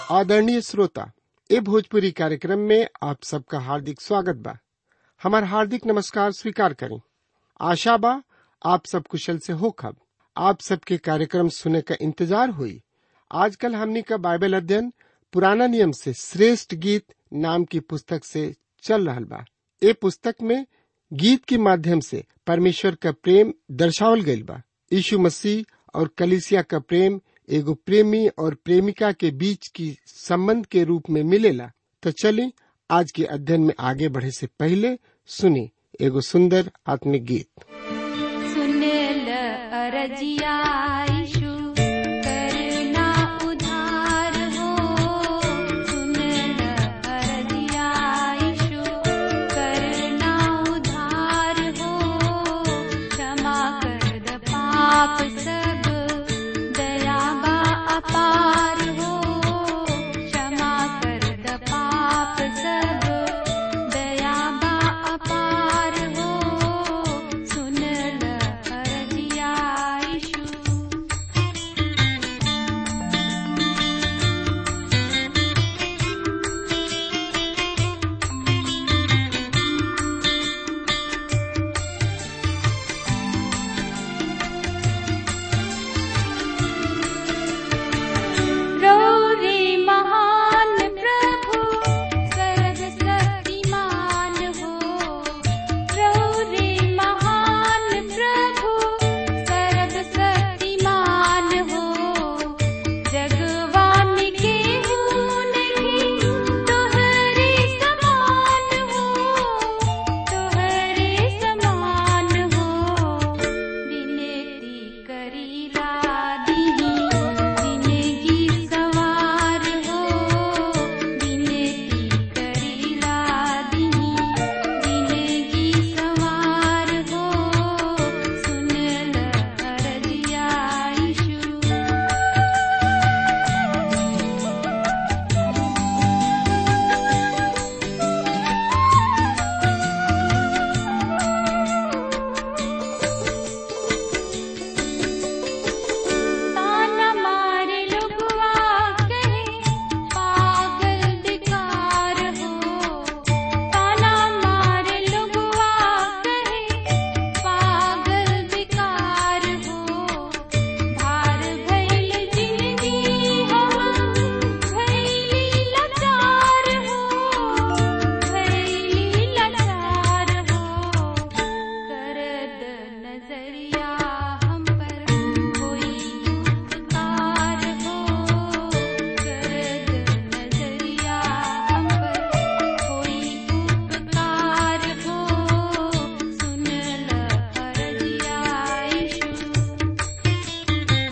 आदरणीय श्रोता ए भोजपुरी कार्यक्रम में आप सबका हार्दिक स्वागत बा हमार हार्दिक नमस्कार स्वीकार करें आशा बा आप सब कुशल से हो खब आप सबके कार्यक्रम सुने का इंतजार हुई आजकल हमनी का बाइबल अध्ययन पुराना नियम से श्रेष्ठ गीत नाम की पुस्तक से चल रहल बा ए पुस्तक में गीत के माध्यम से परमेश्वर का प्रेम दर्शावल गईल बा यीशु मसीह और कलिसिया का प्रेम एगो प्रेमी और प्रेमिका के बीच की संबंध के रूप में मिलेला तो चलिए आज के अध्ययन में आगे बढ़े से पहले सुनी एगो सुंदर आत्मिक गीत सुनेल अरजिया यीशु करना उधार हो सुनेल अरजिया यीशु करना उधार हो क्षमा कर द पाप सब दया बा अपार हो क्षमा कर द पाप सब दया बा अपार हो सुनल अरजिया यीशु रौरे महान प्रभु सर्वशक्तिमान हो रौरे महान प्रभु सर्वशक्तिमान हो जगवान के नहीं तोहरे समान हो तोहरे समान हो विनती करीला दीनी जिंदगी सवार हो विनती करीला दीनी जिंदगी सवार हो सुनल अरजिया यीशु ताना मारे लुगवा कहे पागल बेकार हो ताना मारे लुगवा कहे पागल बेकार हो भार भइल जिंदगी हम भइली लाचार हो भइली लाचार हो करद नजरिया हम पर कोई उपकार हो करद नजरिया हम पर कोई उपकार हो सुनल अरजिया यीशु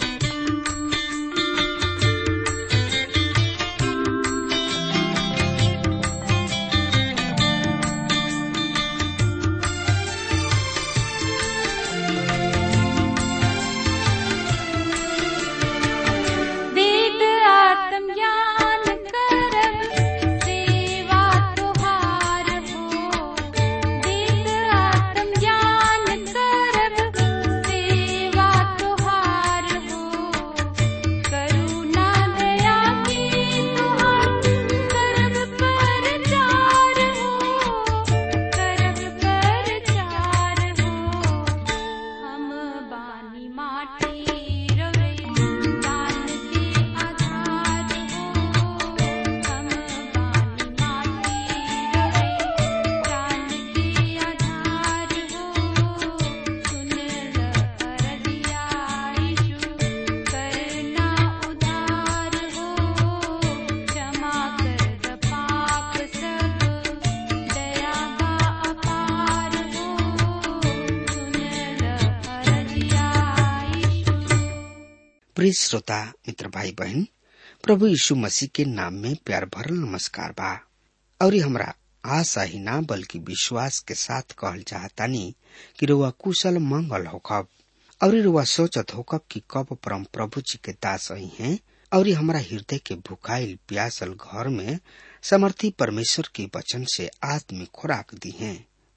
वेद आत्मज्ञान करब सेवा तुहार हो वेद आत्मज्ञान करब सेवा तुहार हो करुणा दया की तुहार करब परचार हो करब परचार हो हम बानी माटी रवे दान के आधार हो हम बानी माटी रवे दान के आधार हो सुनल अरजिया यीशु करना उधार हो क्षमा कर द पाप सब दया बा अपार हो सुनल अरजिया यीशु प्रिय श्रोता मित्र भाई बहन प्रभु यीशु मसीह के नाम में प्यार भरल नमस्कार बा और हमरा आशा ही ना बल्कि विश्वास के साथ कहल चाहतानी कि रुआ कुशल मंगल होखब और रुआ सोचत होखब कि कब परम प्रभु जी के दास आई हैं और हमरा हृदय के भुखाइल प्यासल घर में समर्थी परमेश्वर के वचन से आत्मिक खुराक दी हैं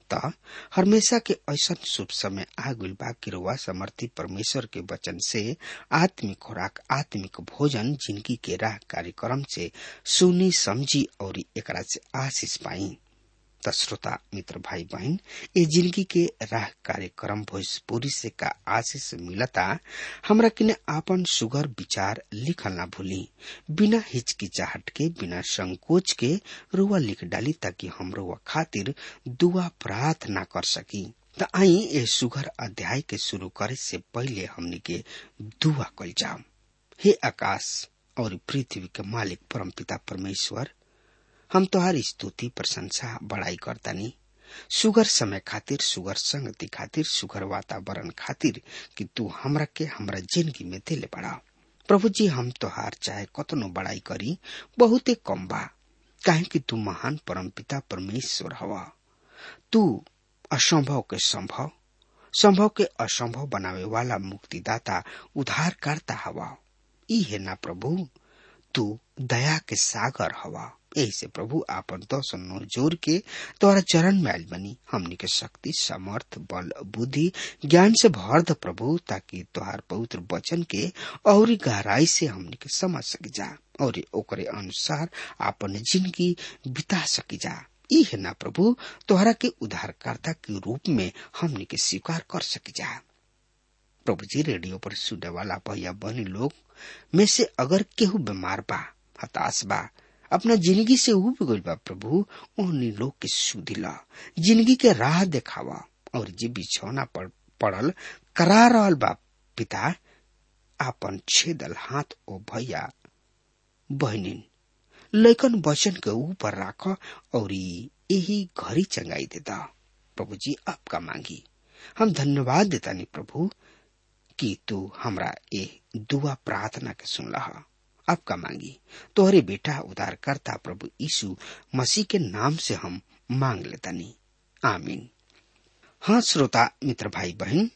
त हमेशा के ऐसा शुभ समय आ गइल बा कि रुआ समर्थी परमेश्वर के वचन से आत्मिक खुराक आत्मिक भोजन जिंदगी के राह कार्यक्रम से सुनी समझी और एकरा से आशीष पाई त श्रोता मित्र भाई बहन ये जिंदगी के राह कार्यक्रम भोजपुरी से का आशीष मिलता हमरा किने आपन सुगर विचार लिखल ना भूली बिना हिचकिचाहट के बिना संकोच के रुआ लिख डाली ताकि हम रुआ खातिर दुआ प्रार्थना कर सकी त आई ए सुगर अध्याय के शुरू करे से पहले हमनी के दुआ कल जाम हे आकाश और पृथ्वी के मालिक परमपिता परमेश्वर हम तोहार स्तुति प्रशंसा बड़ाई करतानी सुगर समय खातिर सुगर संगति खातिर सुगर वातावरण खातिर कि तू हमरा के हमरा जिंदगी में दिले बड़ा प्रभु जी हम तोहार चाहे कतनो बड़ाई करी बहुते कम बा काहे कि तू महान परमपिता परमेश्वर हवा तू असंभव के संभव संभव के असंभव बनावे वाला मुक्तिदाता उद्धारकर्ता हवा ई है ना प्रभु तू दया के सागर हवा यही से प्रभु आपन दर्शन नो जोर के तोरा चरण में आयल बनी हमनी के शक्ति समर्थ बल बुद्धि ज्ञान से भर द प्रभु ताकि तोहार पवित्र वचन के और गहराई से हमनी के समझ सकी जा और ओकरे अनुसार आपन जिंदगी बिता सकी जा ई है ना प्रभु तोहरा के उद्धारकर्ता के रूप में हमनी के स्वीकार कर सकी जा प्रभु जी रेडियो पर सुने वाला भैया बहनी लोग में से अगर केहू बीमार बा हताश बा अपना जिंदगी से उब गइल बा प्रभु ओहनी लोग के सुधिला जिंदगी के राह देखावा और जे बिछौना पर पड़ल करा रहल बा पिता आपन छेदल हाथ ओ भैया बहनिन लैकन वचन के ऊपर राख और यही घड़ी चंगाई देता प्रभु जी आपका मांगी हम धन्यवाद देता नहीं प्रभु कि तू हमरा ये दुआ प्रार्थना के सुनला आपका मांगी तोहरे बेटा उदार करता प्रभु यीशु मसीह के नाम से हम मांग लेतानी आमीन हाँ श्रोता मित्र भाई बहन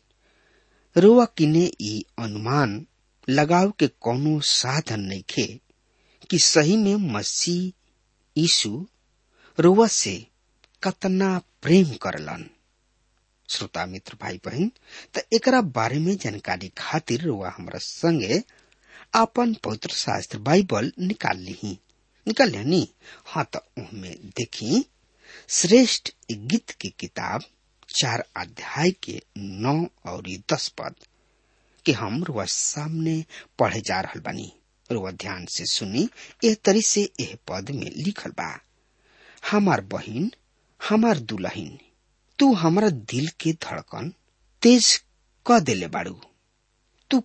रुआ किने ई अनुमान लगाव के कोनो साधन नहीं खे कि सही में मसीह यीशु रुआ से कतना प्रेम करलन श्रोता मित्र भाई बहन त एकरा बारे में जानकारी खातिर रुआ हमरा संगे आपन पवित्र शास्त्र बाइबल निकाल ली निकाल ली हाँ तो उनमें देखी श्रेष्ठ गीत की किताब चार अध्याय के नौ और दस पद के हम रुआ सामने पढ़े जा रहा बानी रुआ ध्यान से सुनी एह तरी से एह पद में लिखल बा हमार बहिन हमार दुल्हन तू हमारा दिल के धड़कन तेज क देले बाड़ू तू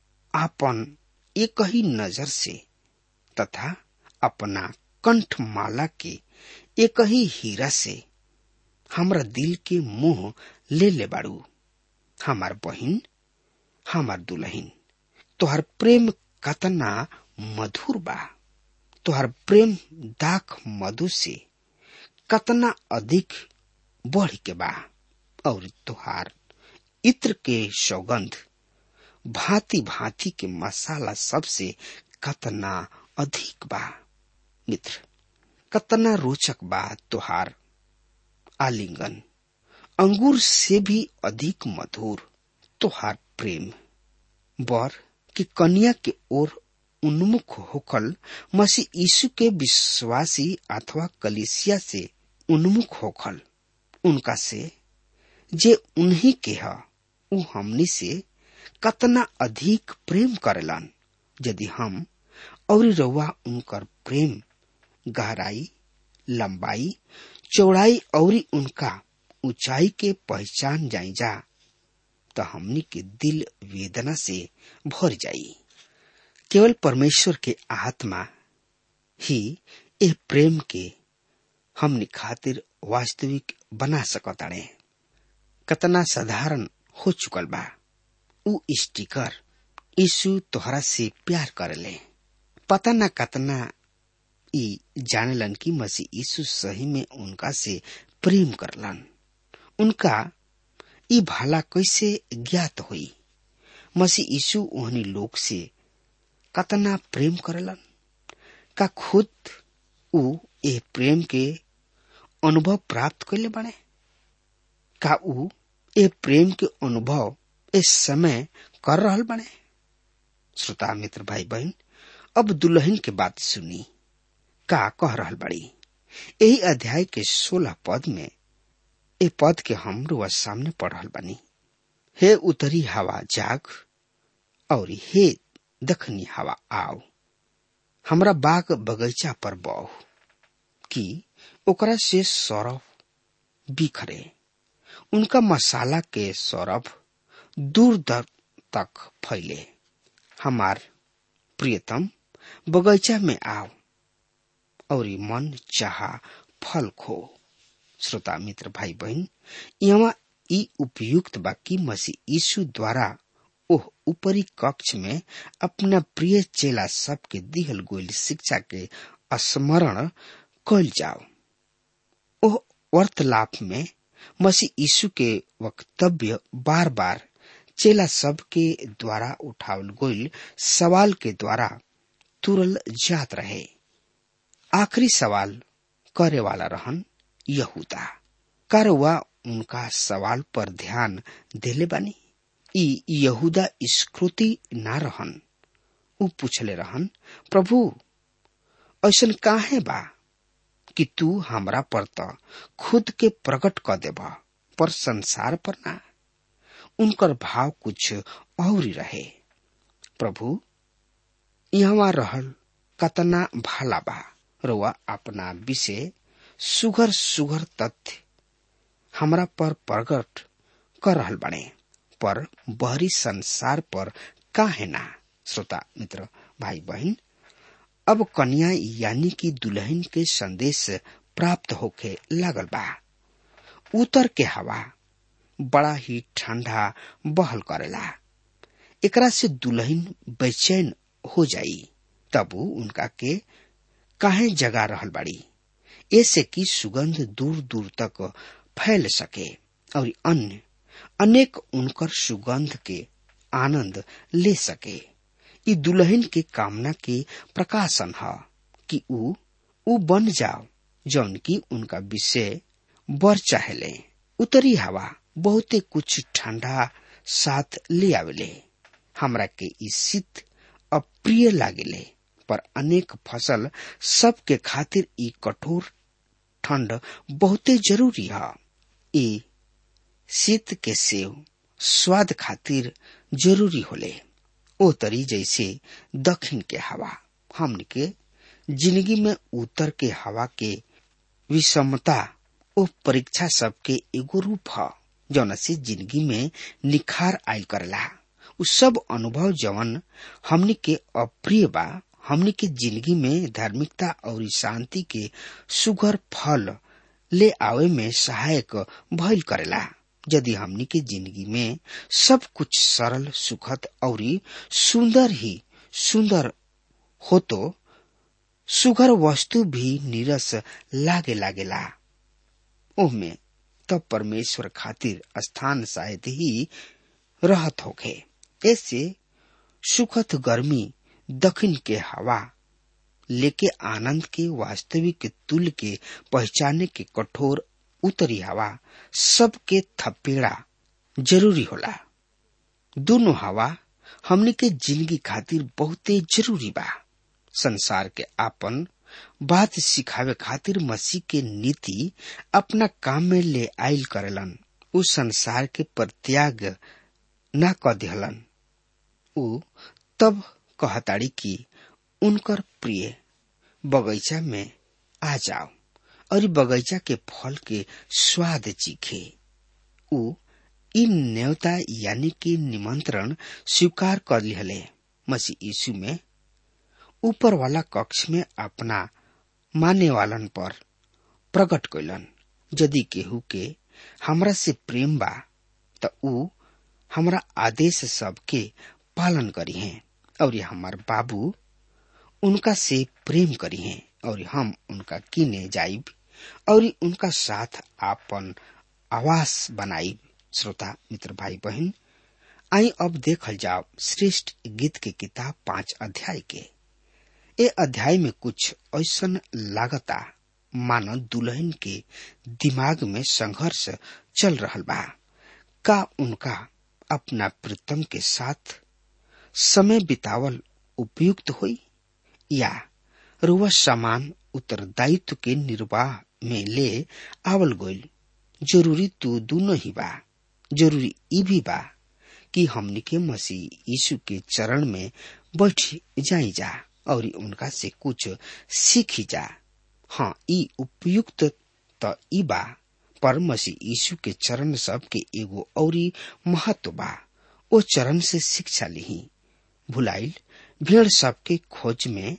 आपन एक ही नजर से तथा अपना कंठ माला के एक ही हीरा से हमरा दिल के मुंह ले ले बाड़ू हमार बहिन हमार दुल्हन तोहर प्रेम कतना मधुर बा तोहर प्रेम दाख मधु से कतना अधिक बढ़ के बा और तोहार इत्र के सौगंध भांति भांति के मसाला सबसे कतना अधिक बा मित्र कतना रोचक बा तोहार आलिंगन अंगूर से भी अधिक मधुर तोहार प्रेम बर कि कन्या के ओर उन्मुख होकल मसीह यीशु के विश्वासी अथवा कलिसिया से उन्मुख होकल उनका से जे उन्हीं के ह उ हमनी से कतना अधिक प्रेम करेलन यदि हम और रउआ उनकर प्रेम गहराई लंबाई चौड़ाई और उनका ऊंचाई के पहचान जाई जा तो हमनी के दिल वेदना से भर जाई केवल परमेश्वर के आत्मा ही ए प्रेम के हमनी खातिर वास्तविक बना सकताड़े कतना साधारण हो चुकल बा उ स्टिकर यीशु तोहरा से प्यार करले पता न कतना ई जानलन कि मसीह यीशु सही में उनका से प्रेम करलन उनका ई भाला कैसे ज्ञात हुई मसीह यीशु ओहनी लोग से कतना प्रेम करलन का खुद उ ए प्रेम के अनुभव प्राप्त कैले बने का ऊ ए प्रेम के अनुभव इस समय कर रहल बने श्रोता मित्र भाई बहन अब दुल्हन के बात सुनी का कह रहल बड़ी यही अध्याय के सोलह पद में ए पद के हम रुआ सामने पढ़ रहल बनी हे उतरी हवा जाग और हे दखनी हवा आओ हमरा बाग बगीचा पर बह कि ओकरा से सौरभ बिखरे उनका मसाला के सौरभ दूर दर तक फैले हमार प्रियतम बगीचा में आओ और मन चाह फल खो श्रोता मित्र भाई बहन यहाँ ई उपयुक्त बा कि मसीह यीशु द्वारा ओह ऊपरी कक्ष में अपना प्रिय चेला सबके दिहल गोल शिक्षा के स्मरण कल जाओ ओह वार्तालाप में मसीह यीशु के वक्तव्य बार बार चेला सब के द्वारा उठावल गोल सवाल के द्वारा तुरल जात रहे आखिरी सवाल करे वाला रहन यहूदा कारवा उनका सवाल पर ध्यान देले बानी ई यहूदा स्कृति ना रहन उ पूछले रहन प्रभु ऐसन काहे बा कि तू हमरा पर त खुद के प्रकट कर देब पर संसार पर ना उनकर भाव कुछ और ही रहे प्रभु यहाँ रहल कतना भाला बा रुआ अपना विषय सुगर सुगर तथ्य हमरा पर प्रकट कर रहल बने पर बहरी संसार पर काहे ना श्रोता मित्र भाई बहन अब कन्या यानी कि दुल्हन के संदेश प्राप्त होके लागल बा उतर के हवा बड़ा ही ठंडा बहल करेला एकरा से दुल्हन बेचैन हो जाई तब उनका के काहे जगा रहल बाड़ी ऐसे कि सुगंध दूर दूर तक फैल सके और अन्य अनेक उनकर सुगंध के आनंद ले सके ई दुल्हन के कामना के प्रकाशन है कि ऊ ऊ बन जाओ जौन की उनका विषय बर चाहेले उतरी हवा बहुते कुछ ठंडा साथ ले आवेले हमरा के ई शीत अप्रिय लागेले पर अनेक फसल सबके खातिर ई कठोर ठंड बहुते जरूरी है ई शीत के सेव स्वाद खातिर जरूरी होले ओ तरी जैसे दक्षिण के हवा हमन के जिंदगी में उत्तर के हवा के विषमता ओ परीक्षा सबके एगो रूप है जौन से जिंदगी में निखार आयल करला उ सब अनुभव जवन हमनी के अप्रिय बा हमनी के जिंदगी में धार्मिकता और शांति के सुगर फल ले आवे में सहायक भइल करेला यदि हमनी के जिंदगी में सब कुछ सरल सुखद और सुंदर ही सुंदर हो तो सुगर वस्तु भी नीरस लागे लागेला ओहमे तब परमेश्वर खातिर स्थान शायद ही रहत होखे ऐसे सुखद गर्मी दक्षिण के हवा लेके आनंद के वास्तविक तुल के पहचाने के कठोर उत्तरी हवा सबके थपेड़ा जरूरी होला दोनों हवा हमने के जिंदगी खातिर बहुते जरूरी बा संसार के आपन बात सिखावे खातिर मसीह के नीति अपना काम में ले आयल करेलन उ संसार के परित्याग न क दिहलन उ तब कहताड़ी कि उनकर प्रिय बगीचा में आ जाओ और बगीचा के फल के स्वाद चीखे उ इन न्योता यानी कि निमंत्रण स्वीकार कर लिहले मसीह यीशु में ऊपर वाला कक्ष में अपना माने वालन पर प्रकट कैलन यदि केहू के हमरा से प्रेम बा त ऊ हमरा आदेश सबके पालन करी हैं और हमार बाबू उनका से प्रेम करी हैं और हम उनका किने जाइब और उनका साथ आपन आवास बनाइब श्रोता मित्र भाई बहन आई अब देखल जाओ श्रेष्ठ गीत के किताब पांच अध्याय के ए अध्याय में कुछ ऐसन लागता मानो दुल्हन के दिमाग में संघर्ष चल रहल बा का उनका अपना प्रीतम के साथ समय बितावल उपयुक्त हुई या रुआ समान उत्तरदायित्व के निर्वाह में ले आवल गोल जरूरी तो दोनों ही बा जरूरी ई भी बा कि हमनी के मसीह यीशु के चरण में बैठ जाई जा और उनका से कुछ सीखी जा हाँ ई उपयुक्त त ई बा पर मसीह यीशु के चरण सब के एगो औरी महत्व बा ओ चरण से शिक्षा लिही भुलाइल भेड़ सबके खोज में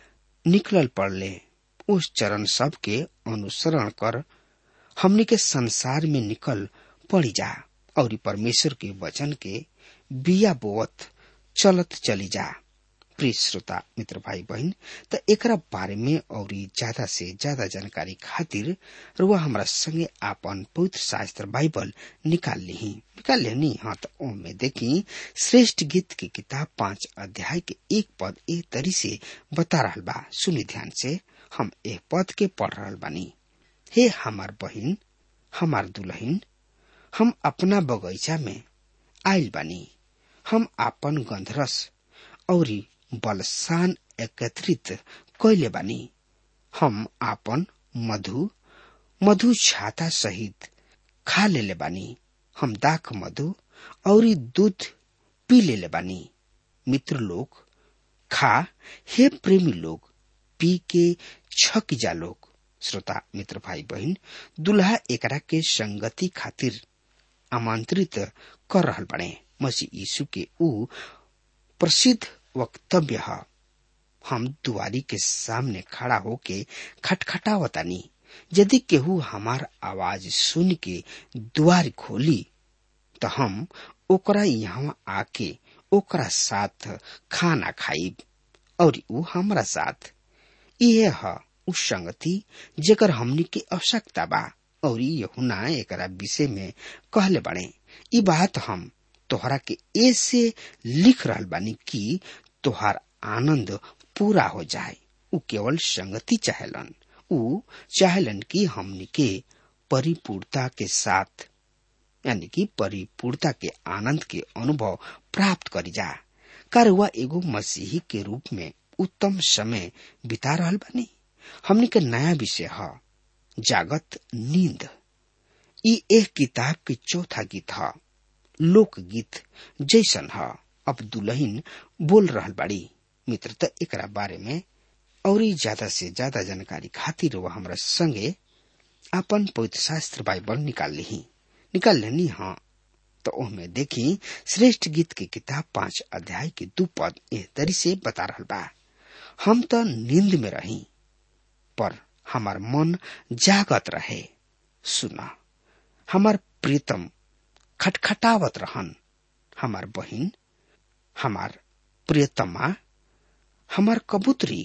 निकलल पड़ले उस चरण सब के अनुसरण कर हमनी के संसार में निकल पड़ी जा और परमेश्वर के वचन के बिया बोवत चलत चली जा प्रिय श्रोता मित्र भाई बहन त एकरा बारे में और ज्यादा से ज्यादा जानकारी खातिर रुआ हमरा संगे आपन पवित्र शास्त्र बाइबल निकाल ली निकाल लेनी हाँ तो ओमे देखी श्रेष्ठ गीत की किताब पांच अध्याय के एक पद ए तरी से बता रहा बा सुनी ध्यान से हम एक पद के पढ़ रहा बानी हे हमार बहिन हमार दुल्हन हम अपना बगैचा में आयल बानी हम आपन गंधरस और बलसान एकत्रित कैले बानी हम आपन मधु मधु छाता सहित खा लेले बानी हम दाख मधु और दूध पी लेले बानी मित्र लोग खा हे प्रेमी लोग पी के छक जा लोग श्रोता मित्र भाई बहन दुल्हा एकरा के संगति खातिर आमंत्रित कर रहल बने मसीह यीशु के ऊ प्रसिद्ध वक्तव्य है हम दुआरी के सामने खड़ा होके खटखटावतानी यदि केहू हमार आवाज सुन के द्वार खोली तो हम ओकरा यहाँ आके ओकरा साथ खाना खाइब और ऊ हमरा साथ इहे ह उ संगति जेकर हमनी के आवश्यकता बा और यहुना एकरा विषय में कहले बड़े ई बात हम तोहरा के ऐसे लिख रहल बानी कि तोहार आनंद पूरा हो जाए उ केवल संगति चाहेलन उ चाहेलन कि हमनी के परिपूर्णता के साथ यानी कि परिपूर्णता के आनंद के अनुभव प्राप्त करी जा कार वह एगो मसीही के रूप में उत्तम समय बिता रहल बानी हमनी के नया विषय है जागत नींद ई एक किताब के चौथा गीत है लोकगीत जैसन है अब दुल्हन बोल रहल बाड़ी मित्र त एकरा बारे में और ज्यादा से ज्यादा जानकारी खातिर वह हमरा संगे अपन पवित्र शास्त्र बाइबल निकाल ली निकाल लेनी हाँ तो ओहमे देखी श्रेष्ठ गीत की किताब पांच अध्याय के दू पद एह तरी से बता रहल बा हम तो नींद में रही पर हमार मन जागत रहे सुना हमार प्रीतम खटखटावत रहन हमार बहिन हमार प्रियतमा हमार कबूतरी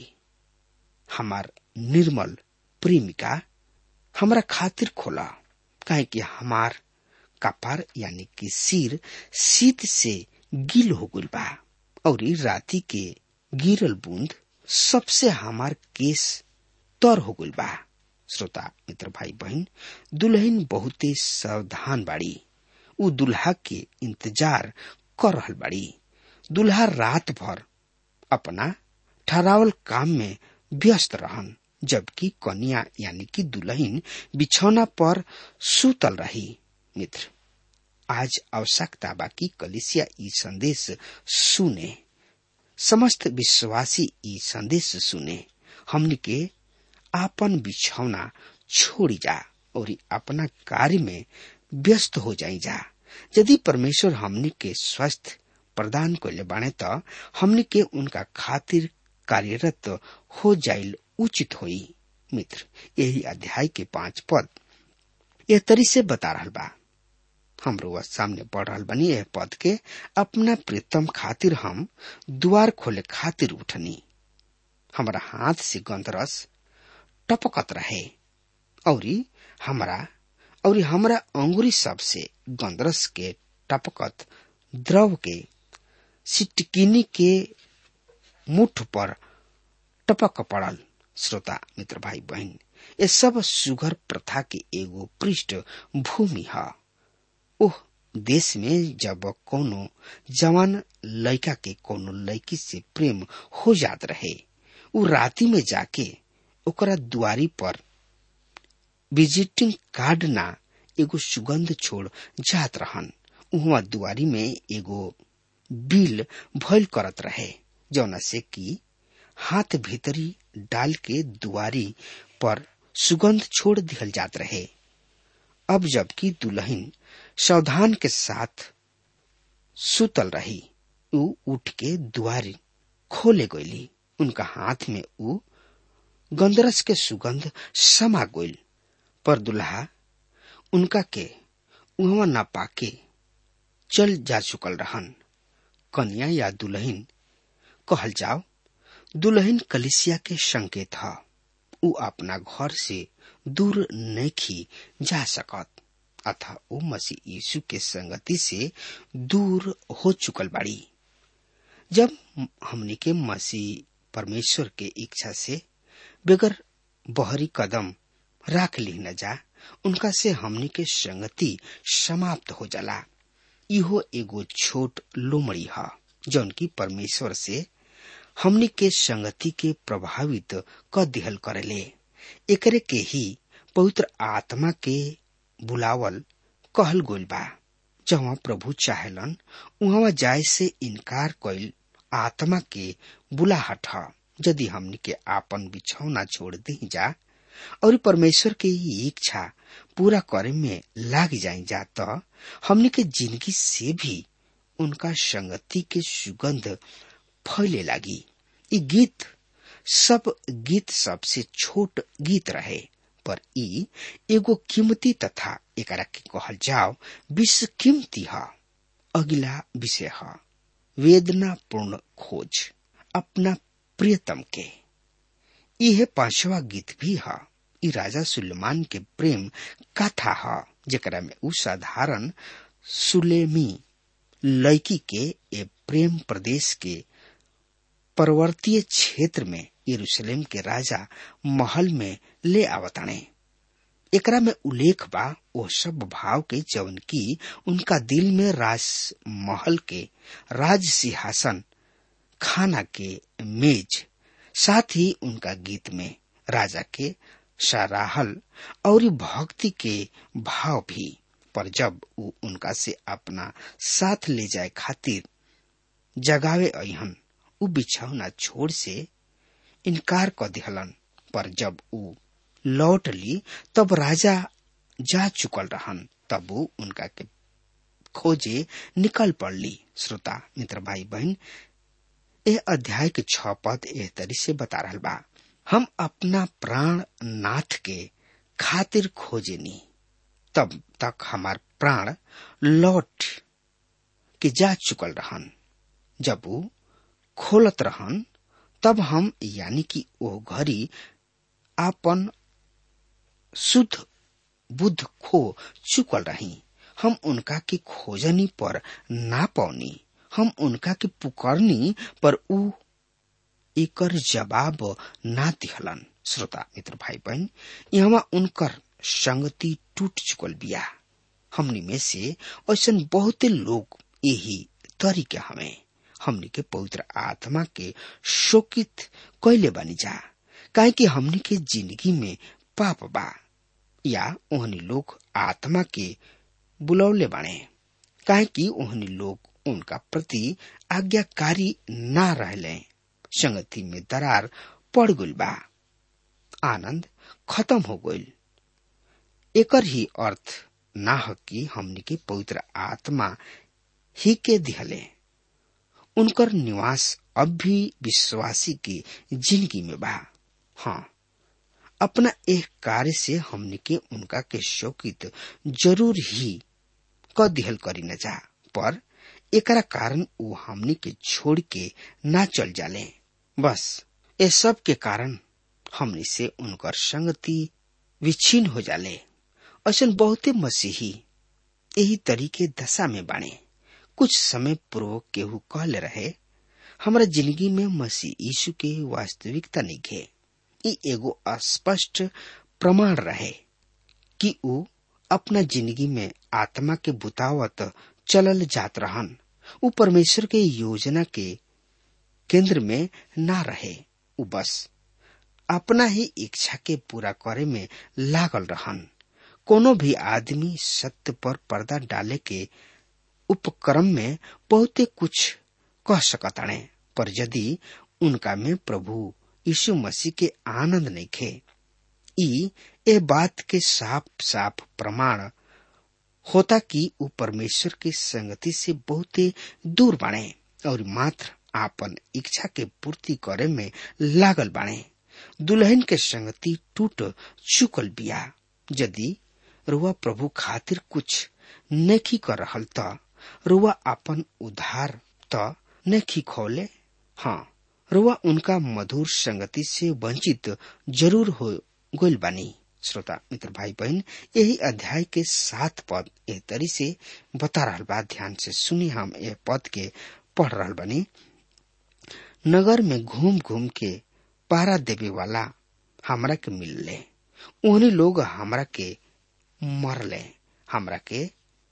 हमार निर्मल प्रेमिका हमरा खातिर खोला काहे कि हमार कपार यानी कि सिर शीत से गील हो गइल बा और राती के गिरल बूंद सबसे हमार केस तर हो गइल बा श्रोता मित्र भाई बहन दुल्हन बहुते सावधान बाड़ी उ दुल्हा के इंतजार कर रहल बाड़ी दुल्हा रात भर अपना ठहरावल काम में व्यस्त रहन जबकि कन्या यानी कि दुल्हन बिछौना पर सुतल रही मित्र आज आवश्यकता बाकी कलिसिया ई संदेश सुने समस्त विश्वासी ई संदेश सुने हमने के आपन बिछौना छोड़ी जा और अपना कार्य में व्यस्त हो जाई जा यदि परमेश्वर हमने के स्वस्थ प्रदान कैले बाणे त हमने के उनका खातिर कार्यरत हो जाइल उचित होई मित्र यही अध्याय के पांच पद यह तरी से बता रहल बा हमरो वह सामने पढ़ रहल बनी यह पद के अपना प्रीतम खातिर हम द्वार खोले खातिर उठनी हमारा हाथ से गंधरस टपकत रहे और हमरा और हमरा अंगुरी सब से गंधरस के टपकत द्रव के सिटकिनी के मुठ पर टपक पड़ल श्रोता मित्र भाई बहन ये सब सुगर प्रथा के एगो पृष्ठ भूमि है ओह देश में जब कोनो जवान लड़का के कोनो लड़की से प्रेम हो जात रहे उ राती में जाके ओकरा दुआरी पर विजिटिंग कार्ड ना एगो सुगंध छोड़ जात रहन उहवा दुआरी में एगो बिल भइल करत रहे जौना से कि हाथ भीतरी डाल के दुआरी पर सुगंध छोड़ दिहल जात रहे अब जबकि दुल्हन सावधान के साथ सुतल रही उ उठ के दुआरी खोले गईली उनका हाथ में उ गंदरस के सुगंध समा गईल पर दुल्हा उनका के उहवा न पाके चल जा चुकल रहन कन्या या दुल्हन कहल जाओ दुल्हन कलिसिया के संकेत ह उ अपना घर से दूर नहीं जा सकत अथा ओ मसीह यीशु के संगति से दूर हो चुकल बाड़ी जब हमनी के मसीह परमेश्वर के इच्छा से बगैर बहरी कदम राख ली न जा उनका से हमनी के संगति समाप्त हो जाला इहो एगो छोट लोमड़ी ह जौन की परमेश्वर से हमनी के संगति के प्रभावित क दिहल करेले एकरे के ही पवित्र आत्मा के बुलावल कहल गोल बा जहाँ प्रभु चाहेलन उहाँ जाय से इनकार कइल आत्मा के बुलाहट ह यदि हमनी के आपन बिछौना छोड़ दी जा और परमेश्वर के ये इच्छा पूरा करे में लाग जाए जा तो हमनी के जिंदगी से भी उनका संगति के सुगंध फैले लागी ई गीत सब गीत सबसे छोट गीत रहे पर ई एगो कीमती तथा एकरा के कहल जाओ विश्व कीमती ह अगला विषय ह वेदना पूर्ण खोज अपना प्रियतम के यह पांचवा गीत भी है ई राजा सुलेमान के प्रेम कथा है जेकरा में उ साधारण सुलेमी लड़की के ए प्रेम प्रदेश के पर्वतीय क्षेत्र में यरूशलेम के राजा महल में ले आवताणे एकरा में उल्लेख बा वो सब भाव के जवन की उनका दिल में राज महल के राज सिंहासन खाना के मेज साथ ही उनका गीत में राजा के सराहल और भक्ति के भाव भी पर जब वो उनका से अपना साथ ले जाए खातिर जगावे अहन उ बिछौना छोड़ से इनकार कर दिहलन पर जब उ लौट ली तब राजा जा चुकल रहन तब वो उनका के खोजे निकल पड़ली श्रोता मित्र भाई बहन ए अध्याय के छ पद एह तरी से बता रहा बा हम अपना प्राण नाथ के खातिर खोजेनी तब तक हमार प्राण लौट के जा चुकल रहन जब वो खोलत रहन तब हम यानी कि ओ घड़ी आपन शुद्ध बुद्ध खो चुकल रही हम उनका के खोजनी पर ना पौनी हम उनका के पुकारनी पर उ एकर जवाब ना दिहलन श्रोता मित्र भाई बहन यहाँ उनकर संगति टूट चुकल बिया हमनी में से ऐसा बहुते लोग यही तरीके हमें हमनी के पवित्र आत्मा के शोकित कैले बनी जा काहे कि हमनी के जिंदगी में पाप बा या ओहनी लोग आत्मा के बुलौले बने काहे कि ओहनी लोग उनका प्रति आज्ञाकारी ना रहले संगति में दरार पड़ गइल बा आनंद खत्म हो गइल एकर ही अर्थ ना ह कि हमनी के पवित्र आत्मा ही के दिहले उनकर निवास अब भी विश्वासी की जिंदगी में बा हाँ अपना एक कार्य से हमने के उनका के शोकित जरूर ही क दिहल करी न जा पर एकरा कारण वो हमने के छोड़ के ना चल जाले बस ये सब के कारण हमने से उनकर संगति विच्छिन्न हो जाले ऐसा बहुते मसीही यही तरीके दशा में बाणे कुछ समय पूर्व केहू कहले रहे हमारा जिंदगी में मसीह यीशु के वास्तविकता नहीं घे ई एगो स्पष्ट प्रमाण रहे कि ऊ अपना जिंदगी में आत्मा के बुतावत चलल जात रहन ऊ परमेश्वर के योजना के केंद्र में ना रहे ऊ बस अपना ही इच्छा के पूरा करे में लागल रहन कोनो भी आदमी सत्य पर पर्दा डाले के उपक्रम में बहुते कुछ कह सकताणे पर यदि उनका में प्रभु यीशु मसीह के आनंद नहीं खे ई ए बात के साफ साफ प्रमाण होता कि ऊ परमेश्वर की संगति से बहुते दूर बाणे और मात्र आपन इच्छा के पूर्ति करे में लागल बाणे दुल्हन के संगति टूट चुकल बिया यदि रुआ प्रभु खातिर कुछ नेकी कर रहल त रुआ अपन उधार त नेकी खोले हाँ रुआ उनका मधुर संगति से वंचित जरूर हो गोल बानी श्रोता मित्र भाई बहन यही अध्याय के सात पद ए तरी से बता रहल बा ध्यान से सुनी हम ए पद के पढ़ रहल बानी नगर में घूम घूम के पहरा देवे वाला हमरा के मिलले उन्हीं लोग हमरा के मरले हमरा के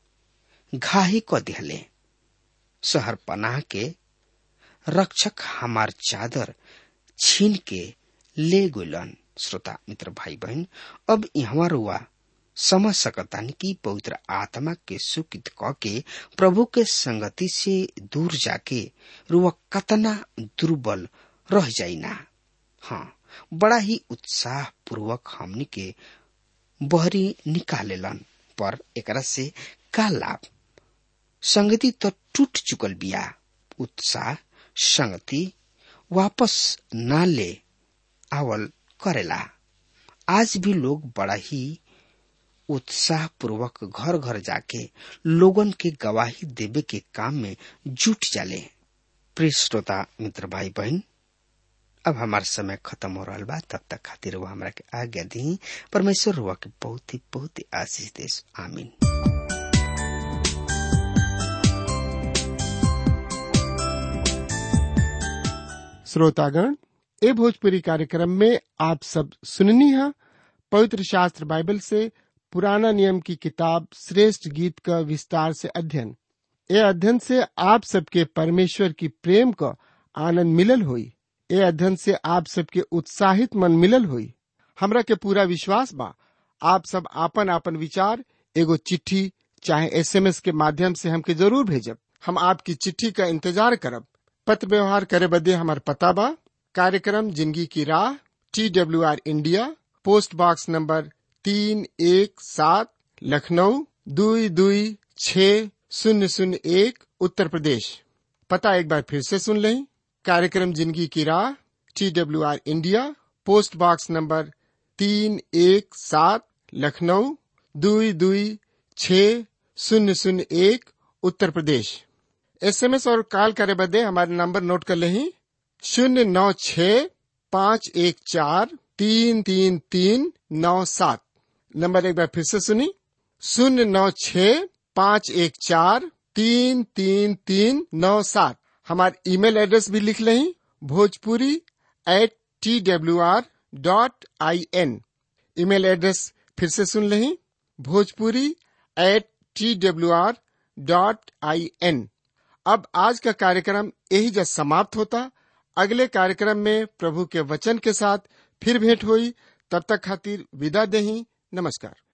घाही क दिहले शहर पनाह के रक्षक हमार चादर छीन के ले गुलन श्रोता मित्र भाई बहन अब यहाँ रुआ समझ सकतानी कि पवित्र आत्मा के सुकित क के प्रभु के संगति से दूर जाके रुआ कतना दुर्बल रह जाइना हाँ बड़ा ही उत्साह पूर्वक हमनी के बहरी निकालेलन पर एकरा से का लाभ संगति तो टूट चुकल बिया उत्साह संगति वापस ना ले आवल करेला आज भी लोग बड़ा ही उत्साह पूर्वक घर घर जाके लोगन के गवाही देवे के काम में जुट जाले प्रिय श्रोता मित्र भाई बहन अब हमार समय खत्म हो रहा बा तब तक खातिर वो हमरा के आज्ञा दी परमेश्वर रुआ के बहुत ही बहुत ही आशीष देश आमीन श्रोतागण ए भोजपुरी कार्यक्रम में आप सब सुननी है पवित्र शास्त्र बाइबल से पुराना नियम की किताब श्रेष्ठ गीत का विस्तार से अध्ययन ए अध्ययन से आप सबके परमेश्वर की प्रेम का आनंद मिलल हुई ए अध्ययन से आप सबके उत्साहित मन मिलल हुई हमरा के पूरा विश्वास बा आप सब आपन आपन विचार एगो चिट्ठी चाहे एसएमएस के माध्यम से हमके जरूर भेजब हम आपकी चिट्ठी का इंतजार करब पत्र व्यवहार करे बदे हमार पता बा कार्यक्रम जिंदगी की राह T W R India post box number तीन एक सात लखनऊ दुई दुई छ शून्य शून्य एक उत्तर प्रदेश पता एक बार फिर से सुन लें कार्यक्रम जिंदगी की राह T W R India post box number तीन एक सात लखनऊ दुई दुई छ शून्य शून्य एक उत्तर प्रदेश एसएमएस और कॉल करे बदे हमारे नंबर नोट कर लें शून्य नौ छ पाँच एक चार तीन तीन तीन नौ सात नंबर एक बार फिर से सुनी शून्य नौ छ पाँच एक चार तीन तीन तीन नौ सात हमारे ईमेल एड्रेस भी लिख लें Bhojpuri at T W R dot I N email address फिर से सुन लें Bhojpuri at T W R dot I N अब आज का कार्यक्रम यही जब समाप्त होता अगले कार्यक्रम में प्रभु के वचन के साथ फिर भेंट हुई तब तक खातिर विदा देही नमस्कार